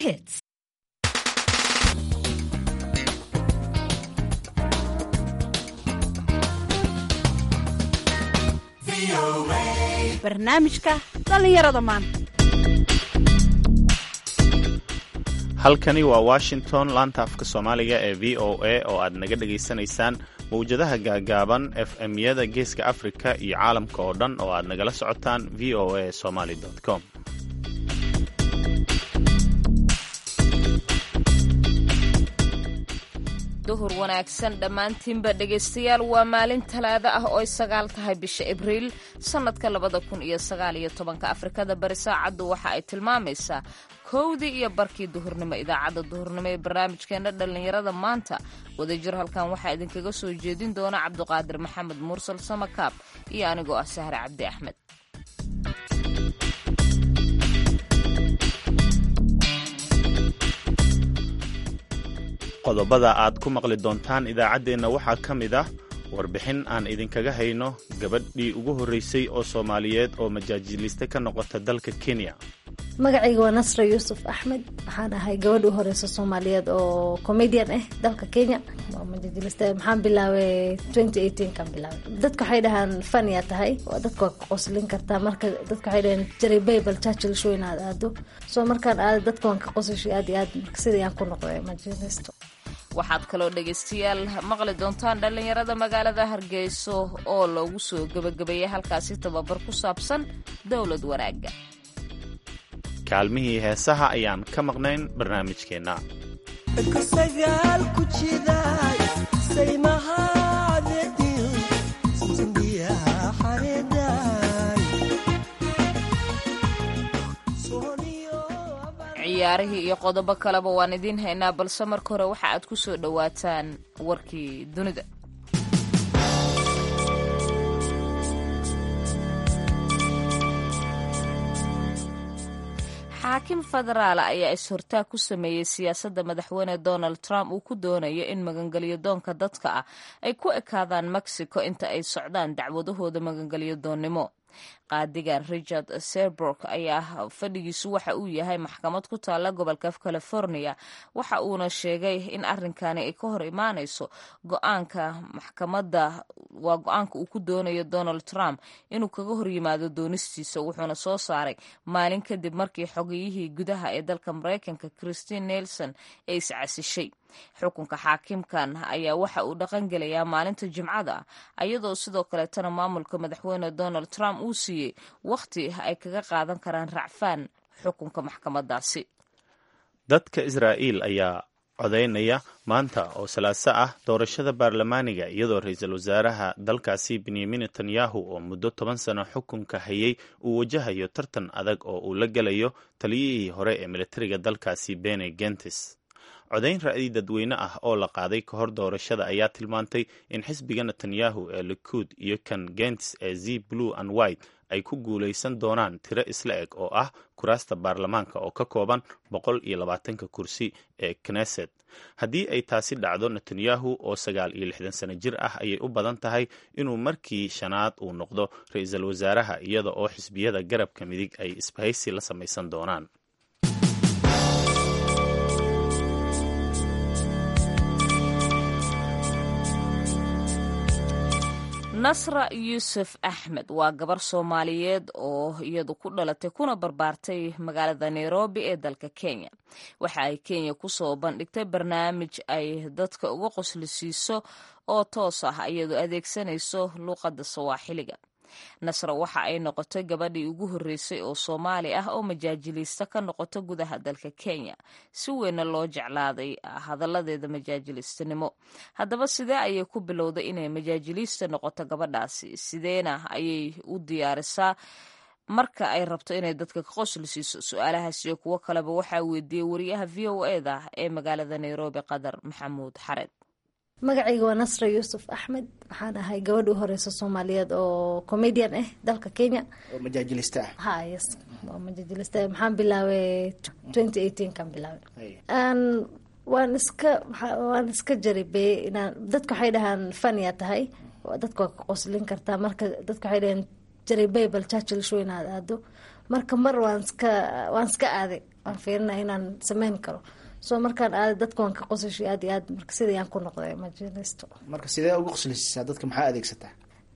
hits. barnaamijka dhallinyarada maanta halkani waa washington laanta afka soomaaliga ee v o a oo aad naga dhagaysanaysaan mawjadaha gaagaaban f m-yada geeska afrika iyo caalamka oo dhan oo aad nagala socotaan v o a somaly com duhur wanaagsan dhammaantiinba dhegaystayaal waa maalin talaado ah oo ay sagaal tahay bisha abriil sannadka labada kun iyo sagaal iyo tobanka afrikada bari saacaddu waxa ay tilmaamaysaa kowdii iyo barkii duhurnimo idaacadda duhurnimo ee barnaamijkeena dhallinyarada maanta wadajir halkan waxaa idinkaga soo jeedin doona cabduqaadir maxamed mursal samakaab iyo anigoo ah sahre cabdi axmed qodobada aad ku maqli doontaan idaacaddeenna waxaa ka mid ah warbixin aan idinkaga hayno gabadhii ugu horreysay oo soomaaliyeed oo majaajiliste ka noqota dalka kenya magacayga waa nasra yuusuf axmed waxaan ahay gabadha u horeysa soomaaliyeed oo comedian ah dalka kenya majaajiliste maxaan bilaabay kan bilaabay dadka waxay dhahaan fania tahay dadka waa ka qoslin kartaa marka dadka waxay dhahaan jary bible churchill show inaad aado soo markaan aado dadka waan ka qosashay aad iyo aad marka sidii aan ku noqday majaajilisto waxaad kaloo dhegaystayaal maqli doontaan dhallinyarada magaalada hargeyso oo loogu soo gebagabeeyay halkaasi tababar ku saabsan dowlad wanaagga kaalmihii heesaha ayaan ka maqnayn barnaamijkeenna ciyaarihii iyo qodobo kaleba waan idiin haynaa balse marka hore waxa aad ku soo dhowaataan warkii dunida xaakim federaala ayaa is-hortaag ku sameeyey siyaasadda madaxweyne donald trump uu ku doonayo in magangelyo doonka dadka ah ay ku ekaadaan mexico inta ay socdaan dacwadahooda magangelyo doonnimo qaadigan richard serborg ayaa fadhigiisu waxa uu yahay maxkamad ku taalla gobolka california waxa uuna sheegay in arrinkani ay ka hor imaanayso go-aanka maxkamadda waa go-aanka uu ku doonayo donald trump inuu kaga hor yimaado doonistiisa wuxuuna soo saaray maalin kadib markii xogiyihii gudaha ee dalka maraykanka christine nelson ay iscasishay xukunka xaakimkan ayaa waxa uu dhaqan gelayaa maalinta jimcada ah iyadoo sidoo kaleetana maamulka madaxweyne donald trump uu siiyey wakhti ay kaga qaadan karaan racfaan xukunka maxkamadaasi dadka israa'iil ayaa codaynaya maanta oo salaaso ah doorashada baarlamaaniga iyadoo ra-iisul wasaaraha dalkaasi benyamin netanyahu oo muddo toban sano xukunka hayay uu wajahayo tartan adag oo uu la gelayo taliyihii hore ee militariga dalkaasi bene gentis codayn ra'yi dadweyne ah oo la qaaday ka hor doorashada ayaa tilmaantay in xisbiga netanyahu ee likuud iyo kan gentis ee z blue and white ay ku guulaysan doonaan tiro isla eg oo ah kuraasta baarlamaanka oo ka kooban boqol iyo labaatanka kursi ee knesset haddii ay taasi dhacdo netanyahu oo sagaal iyo lixdan sano jir ah ayay u badan tahay inuu markii shanaad uu noqdo ra-iisul wasaaraha iyada oo xisbiyada garabka midig ay isbahaysi la samaysan doonaan nasra yuusuf axmed waa gabar soomaaliyeed oo iyadu ku dhalatay kuna barbaartay magaalada nairobi ee dalka kenya waxa ay kenya kusoo bandhigtay barnaamij ay dadka uga qoslisiiso oo toos ah iyadoo adeegsanayso luuqadda sawaaxiliga nasra waxa ay noqotay gabadhii ugu horreysay oo soomaali ah oo majaajiliista ka noqota gudaha dalka kenya si weynna loo jeclaaday hadalladeeda majaajiliistanimo haddaba sidee ayay ku bilowday inay majaajiliista noqoto gabadhaasi sideena ayay u diyaarisaa marka ay rabto inay dadka ka qosli siiso su-aalahaas iyo kuwo kaleba waxaa weydiiyey wariyaha v o eda ee magaalada nairobi qadar maxamuud xared magacayga waa nasra yuusuf axmed waxaan ahay gabadha u horeysa soomaaliyeed oo comedian ah dalka kenya majaajiliste ah ha yes waa majaajiliste maxaan bilaabay kan bilaabay waan iska waan iska jaribey inaan dadka waxay dhahaan fania tahay dadka waa ka qoslin kartaa marka dadka waxay dhahaan jary bible churchill show inaad aado marka mar waan iska waan iska aaday aan fiirinaya inaan sameyn karo so markaan aada dadka waan ka qosashay aad iyo aad marka sidayaan ku noqday majalisto marka sidee uga qoslisiisaa dadka maxaa adeegsataa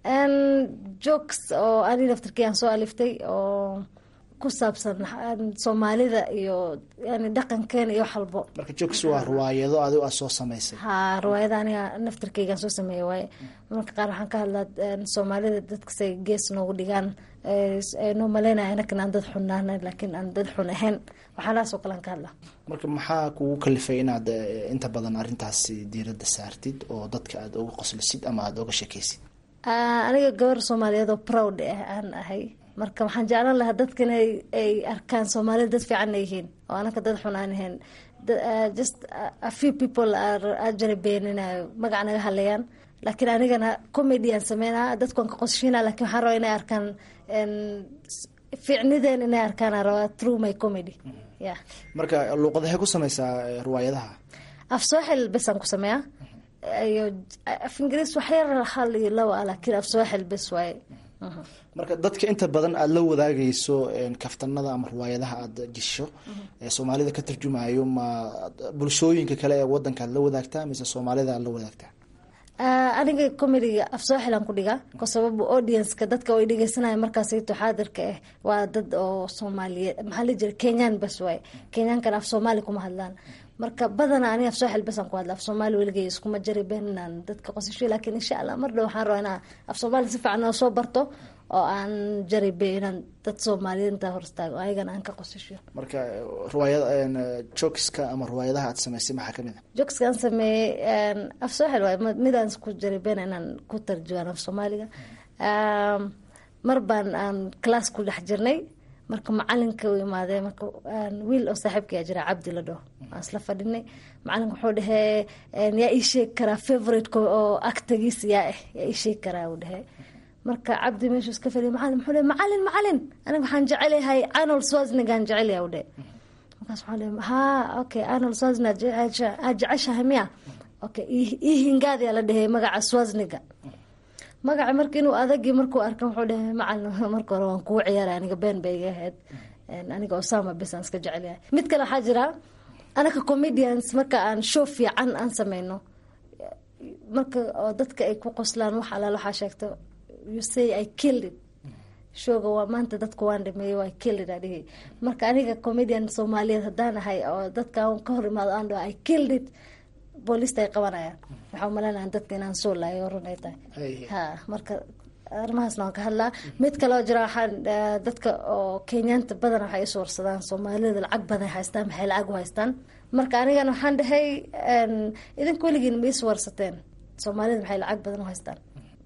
jokes oo ani laftarkii aan soo aliftay oo ku saabsan soomaalida iyo yani dhaqankeena iyo wax walbo marka jokes waa riwaayado adigo aad soo samaysay ha riwaayada aniga naftarkeygaan soo sameeyay waaye marka qaar waxaan ka hadlaa soomaalida dadkasay gees noogu dhigaan noo maleynaya anakan aan dad xunaana laakiin aan dad xun ahayn waxaalahaasoo kalean ka hadlaa marka maxaa kugu kalifay inaad inta badan arrintaasi diiradda saartid oo dadka aada uga qoslisid ama aada uga sheekaysid aniga gabar soomaaliyeed oo proud ah aan ahay marka waxaan jeclaan lahaa dadka in ay arkaan soomaalida dad fiicanna yihiin oo anaka dad xun aan ahayn just a few people ajari beeninayo magac naga hadlayaan laakiin anigana comedy aan sameynaa dadkuan ka qosshina lakin waxaan rabaa inay arkaan fiicnideen inay arkaan aan rabaa through my comedy ya marka luuqadahay ku sameysaa riwaayadaha af sooxil besaan ku sameeyaa iyo af ingiriis waxyar hal iyo laba ah laakiin af sooxil bes waaye marka dadka inta badan aada la wadaagayso kaftanada ama riwaayadaha aada jisho ee soomaalida ka tarjumayo ma bulshooyinka kale ee wadanka aad la wadaagtaa mise soomaalida aad la wadaagtaa aniga comediga af sooxilan ku dhigaa ko sababu audienska dadka ay dhegeysanaya markaasayto xaadirka ah waa dad oo soomaaliyeed maxaa la jira kenyaan bas waaye kenyaankana af soomaali kuma hadlaan marka badana aniga af sooxil basaan ku hadla af soomaali weligay iskuma jari been inaan dadka qosasho laakiin insha allah mar dhow waxaan rabaa inaan af soomaali si fiican oo soo barto oo aan jaribe inaan dad soomaaliyeed intaa hor istaago ayagana aan ka qosasho marka riwaayad jokeska ama riwaayadaha aad samaysay maxaa kamid a jokeska aan sameeyey af sooxil waay midaan isku jaribeen inaan ku tarjumaan af soomaaliga mar baan aan class ku dhex jirnay marka macalinka u imaadee marka wiil oo saaxiibkaya jira cabdi la dhaho aan isla fadhinay macalinka wuxuu dhahee yaa ii sheegi karaa favoriteka oo actagiis yaa ah yaa ii sheegi karaa uu dhahee marka cabdi meeshuu iska fadhiya macalin muxuu dhahe macalin macalin aniga waxaan jecelahay arnold swasnigaan jecelyaha u dhahe markaas waxaan dhahe ha okay arnold swasnig aad jeceshahay miya okay ii hingaadiyaa la dhahey magaca swasniga magaca marka inuu adagi markuu arka wuxuu dhahay macalin marka hore waan kuu ciyaaray aniga been bay iga ahayd aniga osama besaan iska jecelyahay mid kale waxaa jira anaka comedians marka aan show fiican aan sameyno marka oo dadka ay ku qoslaan wax alaal waxaa sheegto you say i killed it showga waa maanta dadka waan dhameeyey waa killed it adhihi marka aniga comedian soomaaliyeed haddaan ahay oo dadka ka hor imaado aan dhaho i killed it booliista ay qabanayaan waxaa umaleynaya dadka inaan soo laayo run ay tahay ha marka arrimahaasna waan ka hadlaa mid kaleo jira waxaan dadka oo kenyaanta badan waxay isu warsadaan soomaalida lacag badan haystaan maxay lacag u haystaan marka anigana waxaan dhahay idinka weligiin ma isu warsateen soomaalida maxay lacag badan u haystaan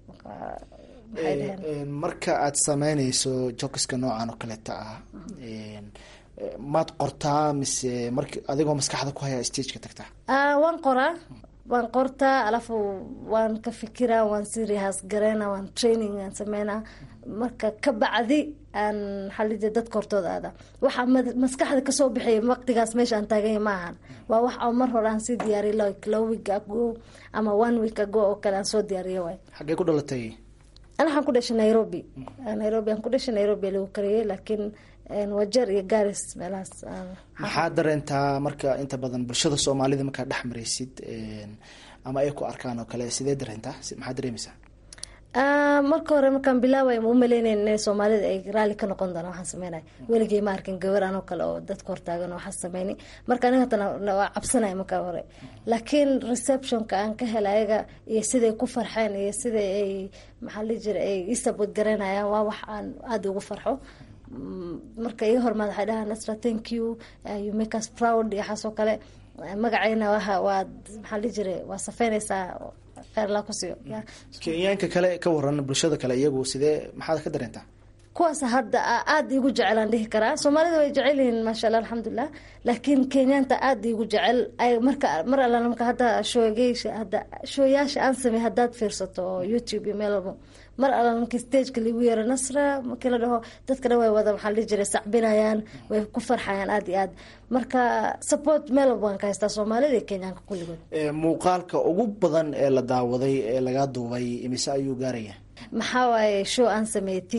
marka aad sameyneyso jokiska noocan oo kaleeta ah maad qortaa mise mark adigoo maskaxda ku haya stageka tagtaa waan qoraa waan qortaa alafu waan ka fikiraa waan serious gareyna waan training aan sameynaa marka ka bacdi aan xalija dadka hortooda aada waxaa maskaxda kasoo bixiya waqtigaas meesha aan taaganya ma ahan waa wax oo mar hore aan sii diyaariy like low week ago ama one week ago oo kale aan soo diyaariyo waay xaggee ku dhalatay ana waxaan ku dhashay nairobi nairobi aan ku dhashay nairobi lagu kariyey laakiin wajeer iyo garis meelahaas maxaa dareentaa marka inta badan bulshada soomaalida markaa dhex maraysid ama ay ku arkaan oo kale sidee dareentaa maxaa dareemeysaa marka hore markaan bilaaway ma umaleyneyn inay soomaalida ay raali ka noqon doonaan waxaan sameynay weligay ma arkin gabar anoo kale oo dadka hortaagan waxaa sameynay marka aniga hatana waa cabsanaya markaa hore laakiin receptionka aan ka helay ayaga iyo siday ku farxeen iyo sida ay maxaa li jira ay isabod garanayaan waa wax aan aada ugu farxo marka iga hormaad waxay dhahaa nasra thank you you make us proud iyo waxaasoo kale magacayna waa waad maxaa li jira waa safeynaysaa kheyrlaa ku siiyo kenyaanka kale ka waran bulshada kale iyagu sidee maxaad ka dareentaa kuwaas hadda aada iigu jecelaan dhihi karaa soomaalida way jecel yihiin maasha allah alxamdulilah laakiin kenyaanta aada iigu jecel marka mar alla marka hadda shoogeysha hadda shooyaasha aan samey haddaad fiirsato oo youtube iyo meel walbo mar alla markii stageka lagu yeero nasra markii la dhaho dadka dhan way wada maxaa la jiray sacbinayaan way ku farxayaan aada iyo aad marka support meel walba waan ka haystaa soomaalida iyo kenyaanka kulligood muuqaalka ugu badan ee la daawaday ee laga duubay imise ayuu gaaraya maxaa waaye show aan sameeyey tika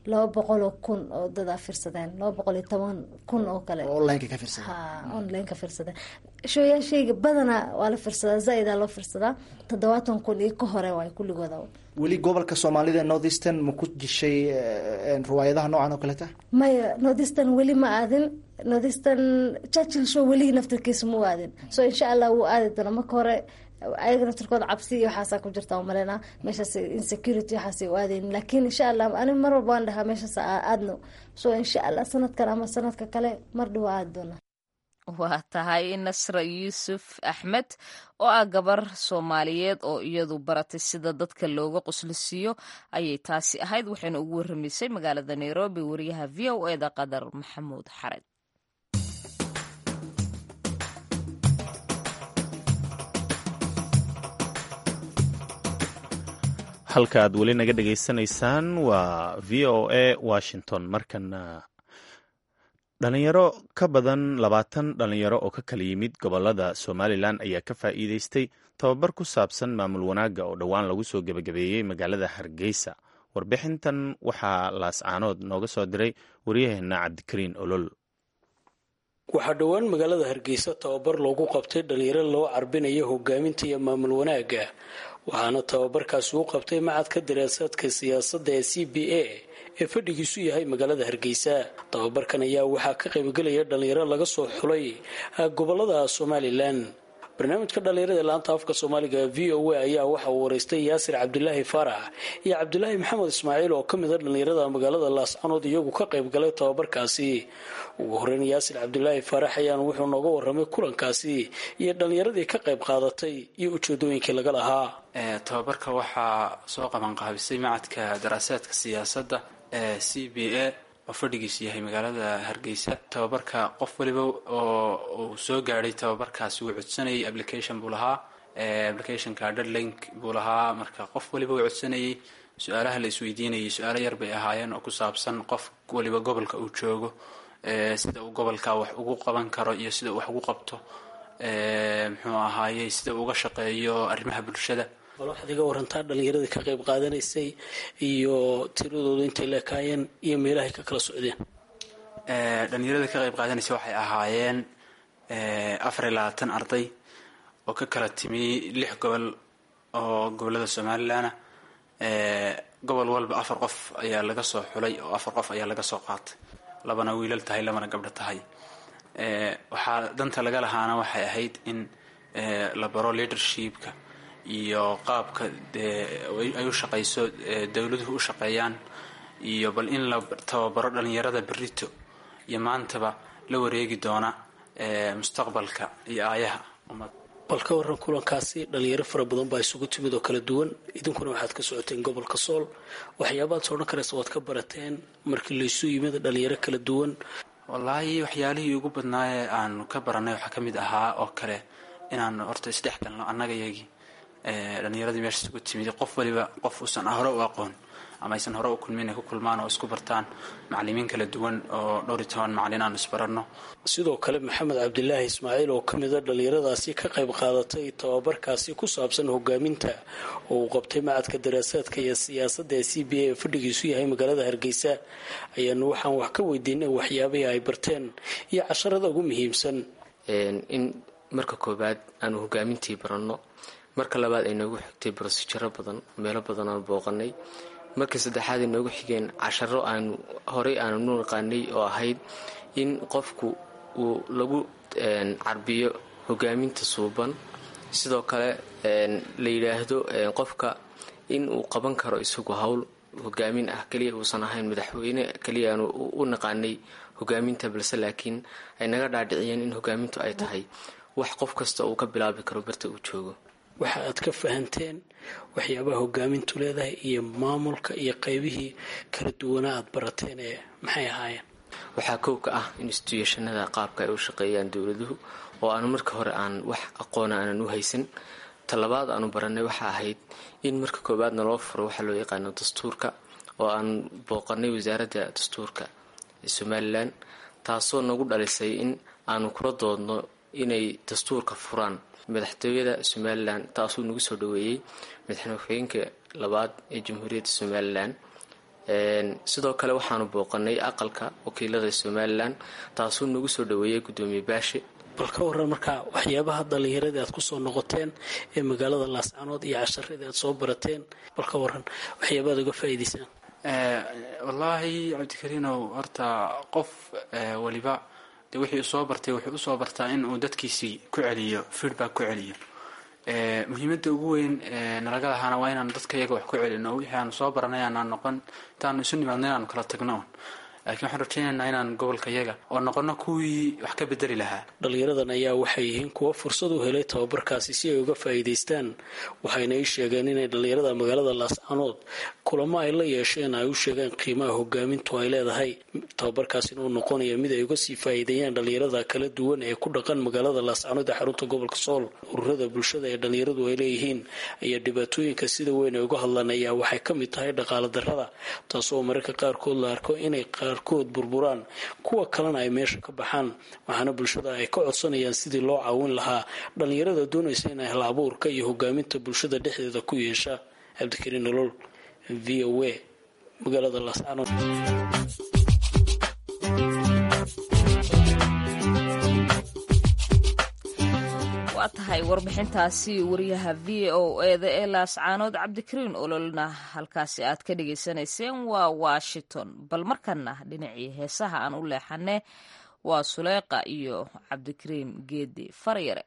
laba boqol oo kun oo dadaa fiirsadeen laba boqol iyo toban kun oo kale oo onlineka ka fiirsada ha online ka fiirsadeen shooyaashayga badanaa waa la fiirsadaa zaa-idaa loo fiirsadaa toddobaatan kun iyo ka hore waay kulligooda weli gobolka soomaalida north eastern ma ku jishay riwaayadaha noocan oo kaleta maya northeastern weli ma aadin northeastern churchill show weli naftarkiisa ma u aadin so insha allah wuu aadi doona marka hore ayaga naftarkooda cabsi iyo waxaasaa ku jirta umaleyna meeshaas insecurity waxaasay u aadayn laakiin insha allah ani mar walba waan dhahaa meeshaas aadno so insha allah sanadkan ama sanadka kale mar dhow aadi doona waa tahay nasra yuusuf axmed oo ah gabar soomaaliyeed oo iyadu baratay sida dadka looga qoslisiiyo ayay taasi ahayd waxayna ugu warramaysay magaalada nairobi wariyaha v o eda qadar maxamuud xared halka aad weli naga dhegaysanaysaan waa v o a washington markana dhalinyaro ka badan labaatan dhalinyaro oo ka kala yimid gobolada somalilan ayaa ka faa'iideystay tababar ku saabsan maamul wanaagga oo dhowaan lagu soo gebagabeeyey magaalada hargeysa warbixintan waxaa laascaanood nooga soo diray waryaheena cabdikariin olol waxaa dhowaan magaalada hargeysa tababar loogu qabtay dhalinyaro loo carbinayo hogaaminta iyo maamul wanaagga waxaana tababarkaasi u qabtay macadka daraasaadka siyaasadda ee c b a ee fadhigiisu yahay magaalada hargeysa tababarkan ayaa waxaa ka qaybgelaya dhalinyaro laga soo xulay gobolada somalilan barnaamijka dhalinyarada ee laanta afka soomaaliga v o a ayaa waxa uu wareystay yaasir cabdilaahi faarax iyo cabdilaahi maxamed ismaaciil oo ka mid a dhalinyarada magaalada laascanood iyagu ka qaybgalay tababarkaasi ugu horeyn yaasir cabdilaahi faarax ayaan wuxuu nooga waramay kulankaasi iyo dhalinyaradii ka qayb qaadatay iyo ujeedooyinkii laga lahaa tababarka waxaa soo qabanqaabisay macadka daraasaadka siyaasadda ee c b a oo fadhigiisu yahay magaalada hargeysa tababarka qof waliba oo uu soo gaadhay tababarkaasi wuu codsanayay application buu lahaa applicationka deadlink buu lahaa marka qof waliba uu codsanayay su-aalaha la isweydiinayay su-aalo yar bay ahaayeen oo ku saabsan qof waliba gobolka uu joogo sida uu gobolka wax ugu qaban karo iyo sida uu wax ugu qabto muxuu ahaayey sida uu uga shaqeeyo arrimaha bulshada bal waxaad iga warantaa dhalinyaradii ka qayb qaadanaysay iyo tiradooda intay leekaayeen iyo meelahay ka kala socdeen dhalinyarada ka qayb qaadanaysay waxay ahaayeen afar iyo labaatan arday oo ka kala timi lix gobol oo gobolada somalilan gobol walba afar qof ayaa laga soo xulay oo afar qof ayaa laga soo qaatay labana wiilal tahay labana gabdho tahay waxaa danta laga lahaana waxay ahayd in la baro leadershipka iyo qaabka ay u shaqayso dowladuhu u shaqeeyaan iyo bal in la tababaro dhalinyarada berito iyo maantaba la wareegi doona mustaqbalka iyo aayaha ummad bal ka waran kulankaasi dhalinyaro fara badan baa isugu timid oo kala duwan idinkuna waxaad ka socoteen gobolka sool waxyaabaad soo dhan karaysa waad ka barateen markii laysu yimid dhalinyaro kala duwan wallaahi waxyaalihii ugu badnaayee aanu ka baranay waxaa ka mid ahaa oo kale inaan horta isdhex galno annaga yagii dhalinyaradii meesha isugu timid qof waliba qof uusan hore u aqoon ama aysan hore u kulmin ay ku kulmaan oo isku bartaan macalimiin kala duwan oo dhowr iyo toban macalin aan isbaranno sidoo kale maxamed cabdilaahi ismaaciil oo ka mid a dhalinyaradaasi ka qayb qaadatay tababarkaasi ku saabsan hogaaminta oo uu qabtay macadka daraasaadka iyo siyaasadda ee c b a ee fadhigiisu yahay magaalada hargeysa ayaanu waxaan wax ka weydiinay waxyaabihii ay barteen iyo casharada ugu muhiimsan in marka koobaad aanu hogaamintii baranno marka labaad ay noogu xigtay brosijaro badan meelo badan aan booqanay markii saddexaad ay noogu xigeen casharo aanu horey aanu nu naqaanay oo ahayd in qofku uu lagu carbiyo hogaaminta suuban sidoo kale la yidhaahdo qofka in uu qaban karo isagu howl hogaamin ah keliya uusan ahayn madaxweyne keliya aanu u naqaanay hogaaminta balse laakiin ay naga dhaadhiciyeen in hogaamintu ay tahay wax qof kasta uu ka bilaabi karo barta uu joogo waxa aad ka fahanteen waxyaabaha hogaamintu leedahay iyo maamulka iyo qeybihii kala duwanaa aad barateen ee maxay ahaayeen waxaa kow ka ah instituushannada qaabka ay u shaqeeyaan dowladuhu oo aanu marka hore aan wax aqoona aanan u haysan talabaad aanu baranay waxa ahayd in marka koowaad naloo furo waxaa loo yaqaano dastuurka oo aan booqanay wasaaradda dastuurka ee somalilan taasoo nagu dhalisay in aanu kula doodno inay dastuurka furaan madaxtooyada somalilan taasuu nagu soo dhaweeyey madaxweyne ku-xigeenka labaad ee jamhuuriyadda somalilan sidoo kale waxaanu booqanay aqalka wakiilada somalilan taasuu nagu soo dhaweeyay gudoomiye baashe bal ka waran markaa waxyaabaha dhallinyaradii aad kusoo noqoteen ee magaalada laascanood iyo casharadii aad soo barateen bal ka waran waxyaabaad uga faa'iidaysaan wallaahi cabdikariinow horta qof waliba dee wixii u soo bartay wuxuu usoo bartaa in uu dadkiisii ku celiyo feedback ku celiyo muhiimada ugu weyn nalaga lahaana waa inaanu dadka iyaga wax ku celino wixii aanu soo baranay aanaan noqon intaanu isu nimaadno inaanu kala tagno laakiin waxaan rajaynaynaa inaan gobolka yaga oo noqono kuwii wax ka bedeli lahaa dhallinyaradan ayaa waxay yihiin kuwo fursad u helay tababarkaasi si ay uga faa'iidaystaan waxayna ii sheegeen inay dhallinyarada magaalada laascanood kulamo ay la yeesheen ay u sheegeen qiimaha hogaamintu ay leedahay tababarkaasina uu noqonaya mid ay uga sii faa'iideeyaan dhallinyarada kala duwan ee ku dhaqan magaalada laascanood ee xarunta gobolka sool ururada bulshada ee dhallinyaradu ay leeyihiin ayaa dhibaatooyinka sida weyn ay uga hadlaan ayaa waxay ka mid tahay dhaqaala darrada taasoo mararka qaarkood la arko inay qaarkood burburaan kuwa kalena ay meesha ka baxaan waxaana bulshada ay ka codsanayaan sidii loo caawin lahaa dhallinyarada doonaysa inay hal abuurka iyo hogaaminta bulshada dhexdeeda ku yeesha cabdikariin nolol v o a magaalada laascanood waa tahay warbixintaasi wariyaha v o eda ee laascaanood cabdikariin ololna halkaasi aad ka dhagaysanayseen waa washington bal markana dhinacii heesaha aan u leexane waa suleeqa iyo cabdikariin geedi faryare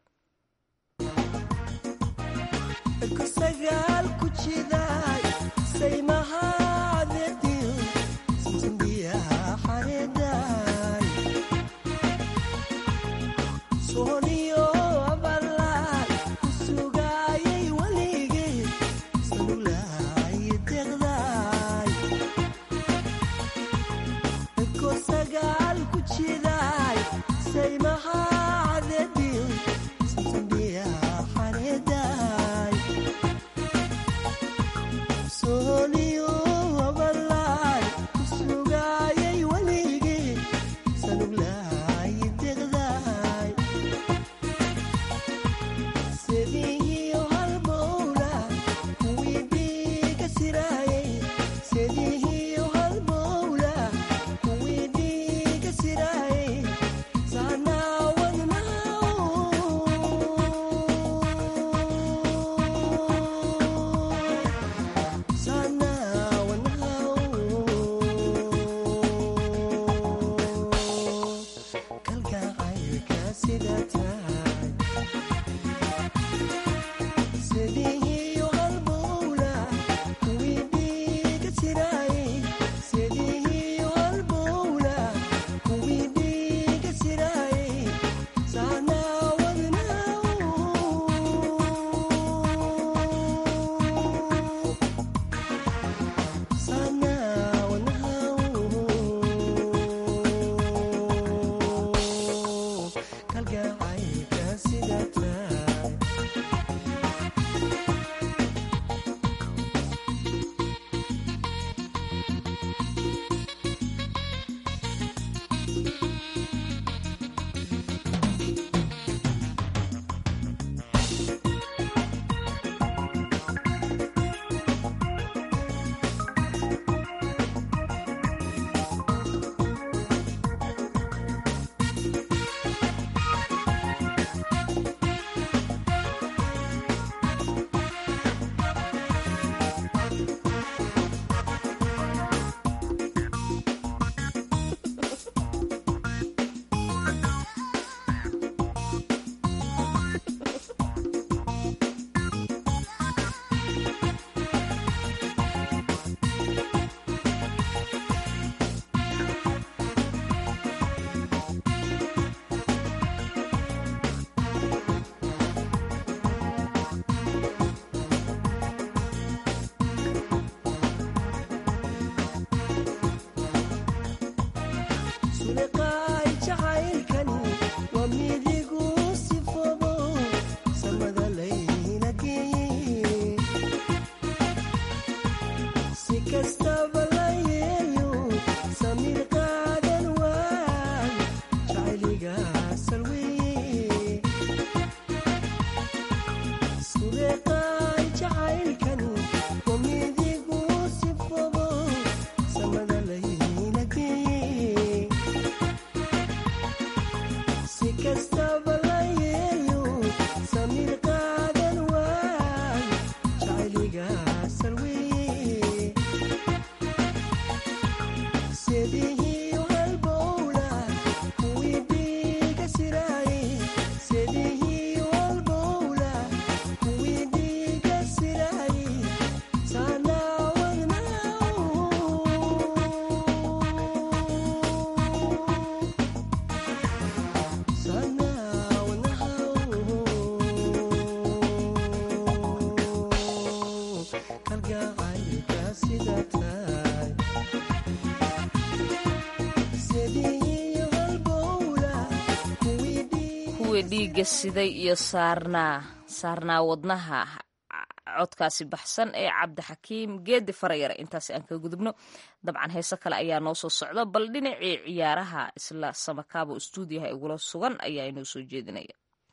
dhiigga siday iyo saarnaa saarnaa wadnaha codkaasi baxsan ee cabdixakiim geedi farayare intaasi aan kaga gudubno dabcan heese kale ayaa noo soo socda bal dhinacii ciyaaraha isla samakaabo stuudiyaha igula sugan ayaa inoo soo jeedinaya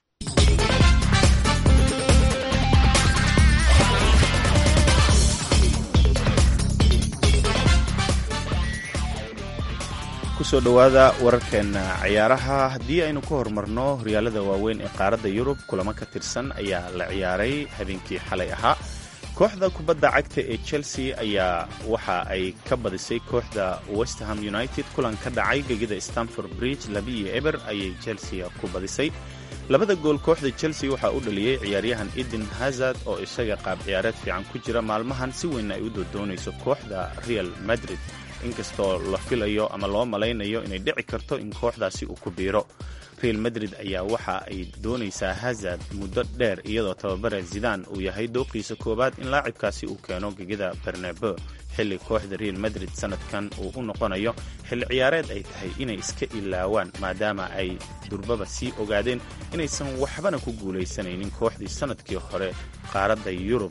kusoo dhowaada wararkeena ciyaaraha haddii aynu ka horumarno horyaalada waaweyn ee qaaradda yurub kulamo ka tirsan ayaa la ciyaaray habeenkii xalay ahaa kooxda kubadda cagta ee chelsea ayaa waxa ay ka badisay kooxda westerham united kulan ka dhacay gegida stanford bridge labiiyo eber ayay chelsea ku badisay labada gool kooxda chelsea waxaa u dhaliyey ciyaaryahan eden hazard oo isaga qaab ciyaareed fiican ku jira maalmahan si weyn ay u doodoonayso kooxda real madrid inkastoo la filayo ama loo malaynayo inay dhici karto in kooxdaasi uu ku biiro real madrid ayaa waxa ay doonaysaa hazard muddo dheer iyadoo tababare zidan uu yahay dooqiisa koowaad in laacibkaasi uu keeno gegida bernabo xilli kooxda real madrid sanadkan uu u noqonayo xilli ciyaareed ay tahay inay iska ilaawaan maadaama ay durbaba sii ogaadeen inaysan waxbana ku guulaysanaynin kooxdii sanadkii hore qaaradda yurub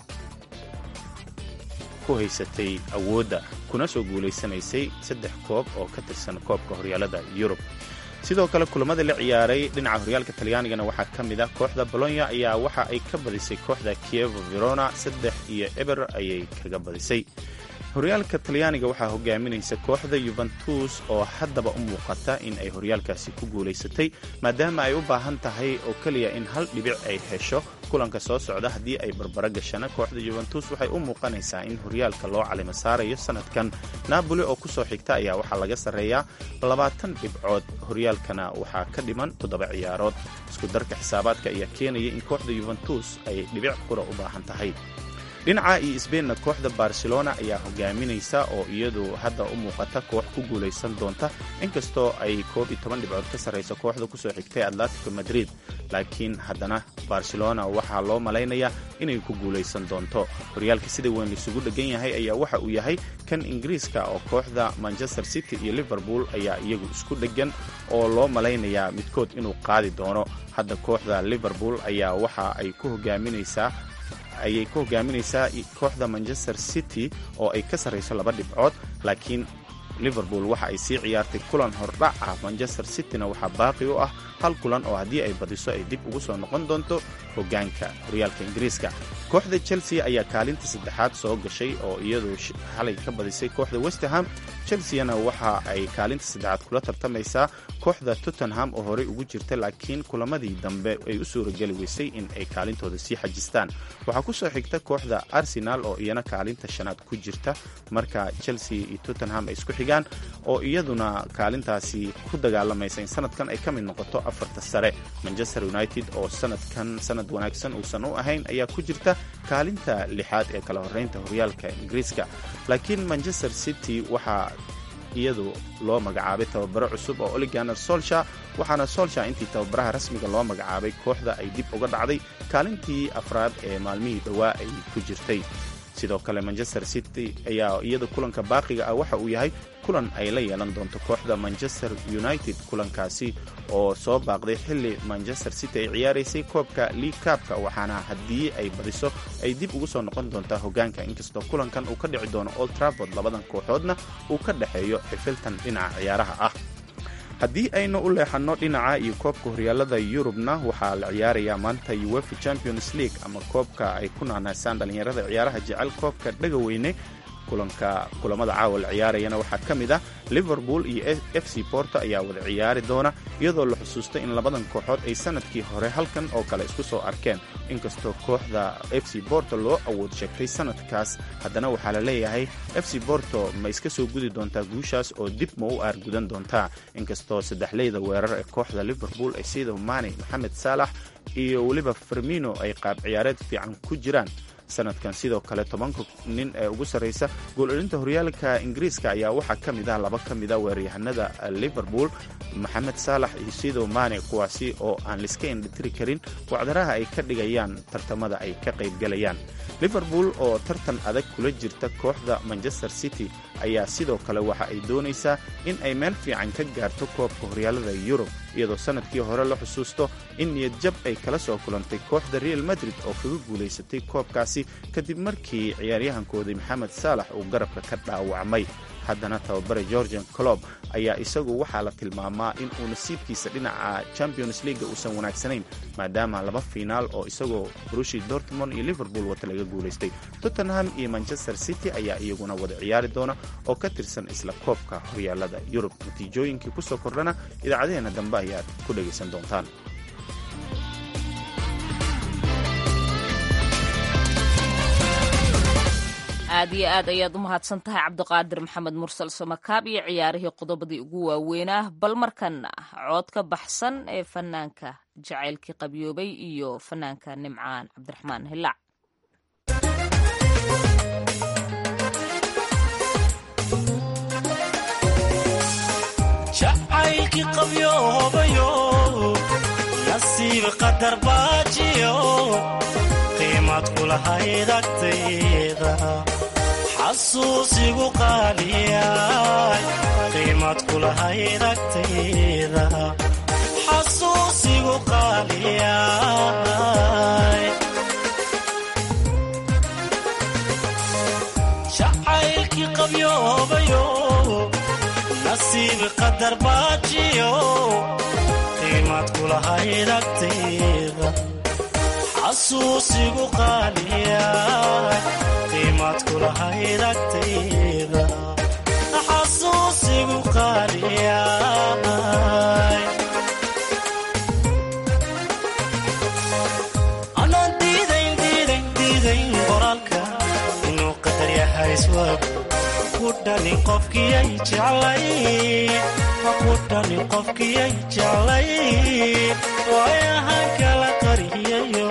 ku haysatay awoodda kuna soo guulaysanaysay saddex koob oo ka tirsan koobka horyaalada yurub sidoo kale kulamada la ciyaaray dhinaca horyaalka talyaanigana waxaa ka mid ah kooxda bolonya ayaa waxa ay ka badisay kooxda kievo verona saddex iyo eber ayay kaga badisay horyaalka talyaaniga waxaa hogaaminaysa kooxda yuventus oo haddaba u muuqata in ay horyaalkaasi ku guulaysatay maadaama ay u baahan tahay oo keliya in hal dhibic ay hesho kulanka soo socda haddii ay barbaro gashana kooxda yuventus waxay u muuqanaysaa in horyaalka loo calimo saarayo sanadkan naaboli oo kusoo xigta ayaa waxaa laga sarreeyaa labaatan dhibcood horyaalkana waxaa ka dhiman toddoba ciyaarood isku darka xisaabaadka ayaa keenaya in kooxda yuventus ay dhibic qura u baahan tahay dhinaca iyo sbeinna kooxda barcelona ayaa hogaaminaysa oo iyadu hadda u muuqata koox ku guulaysan doonta inkastoo ay koob iyo toban dhibcood ka sarrayso kooxda kusoo xigtay atletico madrid laakiin haddana barcelona waxaa loo malaynayaa inay ku guulaysan doonto horyaalka sida weyn laisugu dheggan yahay ayaa waxa uu yahay kan ingiriiska oo kooxda manchester city iyo liverpool ayaa iyagu isku dheggan oo loo malaynayaa midkood inuu qaadi doono hadda kooxda liverpool ayaa waxa ay ku hogaaminaysaa ayay ku hogaaminaysaa kooxda manchester city oo ay ka sarrayso laba dhibcood laakiin liverpool waxa ay sii ciyaartay kulan hordhac ah manchester cityna waxaa baaqi u ah hal kulan oo haddii ay badiso ay dib ugu soo noqon doonto hoggaanka horyaalka ingiriiska kooxda chelsea ayaa kaalinta saddexaad soo gashay oo iyadu xalay ka badisay kooxda westerham chelseana waxa ay kaalinta saddexaad kula tartamaysaa kooxda tottenham oo horey ugu jirta laakiin kulamadii dambe ay u suurageli weysay in ay kaalintooda sii xajistaan waxaa ku soo xigta kooxda arsenal oo iyana kaalinta shanaad ku jirta marka chelsea iyo tottenham ay isku xigaan oo iyaduna kaalintaasi ku dagaalamaysa in sanadkan ay ka mid noqoto afarta sare manchester united oo sanadkan sanad wanaagsan uusan u ahayn ayaa ku jirta kaalinta lixaad ee kala horeynta horyaalka ingiriiska laakiin manchester city waxaa iyadu loo magacaabay tababaro cusub oo oliganer solsha waxaana solsha intii tababaraha rasmiga loo magacaabay kooxda ay dib uga dhacday kaalintii afraad ee maalmihii dhowaa ay ku jirtay sidoo kale manchester city ayaa iyada kulanka baaqiga ah waxa uu yahay kulan ay la yeelan doonto kooxda manchester united kulankaasi oo soo baaqday xilli manchester city ay ciyaaraysay koobka league kaabka waxaana haddii ay badiso ay dib ugu soo noqon doontaa hoggaanka inkastoo kulankan uu ka dhici doono old traford labadan kooxoodna uu ka dhexeeyo xifiltan dhinaca ciyaaraha ah haddii aynu u leexanno dhinaca iyo koobka horyaalada yurubna waxaa la ciyaarayaa maanta uefa champions league ama koobka ay ku naanaysaan dhallinyarada ciyaaraha jecel koobka dhagaweyne kulanka kulamada caawa la ciyaarayana waxaa ka mid ah liverpool iyo f c porto ayaa wada ciyaari doona iyadoo la xusuusta in labadan kooxood ay sanadkii hore halkan oo kale isku soo arkeen inkastoo kooxda f c porto loo awood sheegtay sanadkaas haddana waxaa la leeyahay f c porto ma iska soo gudi doontaa guushaas oo dib ma u aargudan doontaa inkastoo saddexleyda weerar ee kooxda liverpool ay sida mane moxamed saalax iyo weliba fermino ay qaab ciyaareed fiican ku jiraan sanadkan sidoo kale tobanka nin ee ugu sarraysa gool-elinta horyaalka ingiriiska ayaa waxaa ka mid ah laba ka mid a weeraryahanada liverpool maxamed saalax iyo sido mane kuwaasi oo aan liska indhitiri karin wacdaraha ay ka dhigayaan tartamada ay ka qaybgalayaan liverpool oo tartan adag kula jirta kooxda manchester city ayaa sidoo kale waxa ay doonaysaa in ay meel fiican ka gaarto koobka horyaalada yurub iyadoo sannadkii hore la xusuusto in niyadjab ay kala soo kulantay kooxda real madrid oo kaga guulaysatay koobkaasi kadib markii ciyaaryahankoodii maxamed saalax uu garabka ka dhaawacmay haddana tababare georgian clob ayaa isagu waxaa la tilmaamaa in uu nasiibkiisa dhinaca champions leaga uusan wanaagsanayn maadaama laba fiinaal oo isagoo rushi dortmond iyo liverpool wata laga guulaystay tottenham iyo manchester city ayaa iyaguna wada ciyaari doona oo ka tirsan isla koobka horyaalada yurub natiijooyinkii ku soo kordhana idaacadaheenna dambe ayaad ku dhegaysan doontaan aad iyo aad ayaad u mahadsan tahay cabdiqaadir maxamed mursal samakaab iyo ciyaarihii qodobadii ugu waaweynaa bal markan cood ka baxsan ee fanaanka jacaylkii qabyoobay iyo fanaanka nimcaan cabdiraxmaan hilaac jacaylkii qabyoobayo nasiib qadar baajiyo qiimad kulahayd agtayda xasuusigu qaaliyay qiimad kulahayd agtayda xasuusigu qaaliyay jacaylkii qabyoobayo nasiib qadar baajiyo qiimad kulahayd agtayda xasuusigu qaaliyay qiimad kulahayd agtayda xasuusigu qaaliyay anaan diidayn diidayn diidayn qoraalka inuu qadar yahay iswab ku dhani qofkiyay jeclay ku dhani qofkiyay jeclay waayahan kala qariyayo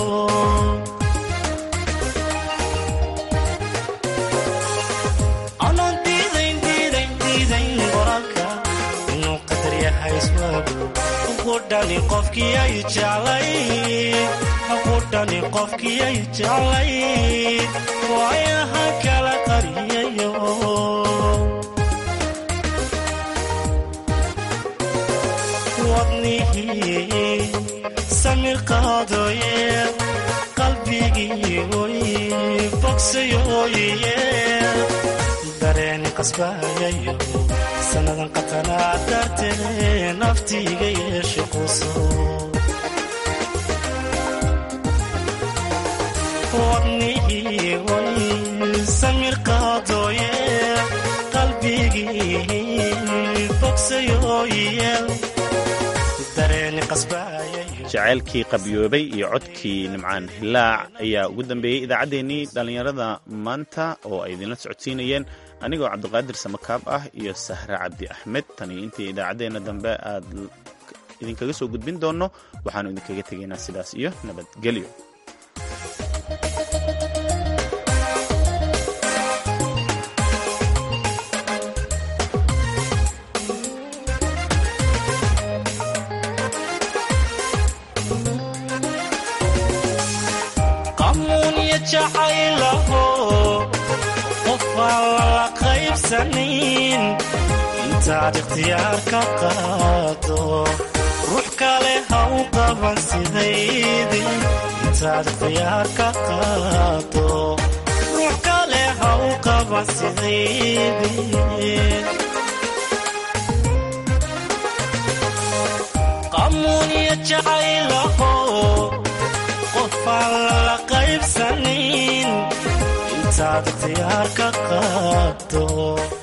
anaan diidayn diidayn diidayn qoraalka inuu qadar yahay iswaagu ku dhani qofkiyay jeclay ku dhani qofkiyay jeclay waayahan kala qariyayo wadnihii samir qaadooye qalbigii oy bogsayooye dareen qasbayayo sannadan qatanaa dartee naftiiga yeesho quso wadnihii oy samir qaadooye qalbigii bogsayooye jacaylkii qabyoobay iyo codkii nimcaan hilaac ayaa ugu dambeeyey idaacaddeenii dhallinyarada maanta oo ay idinla socodsiinayeen anigoo cabdiqaadir samakaab ah iyo sahre cabdi axmed tani intii idaacaddeenna dambe aad idinkaga soo gudbin doonno waxaannu idinkaga tegaynaa sidaas iyo nabadgelyo qamuunya jacaylaho qofaan lala qaybsanin intaad ikhtiyaar ka qaado ruux kale ha u qaban sidaydi intaad ikhtiyaar ka qaado ruux kale ha u qaban sidaydi qamuunya jacaylaho qofaan lala qaybsanin intaad ikhtiyaar ka qaado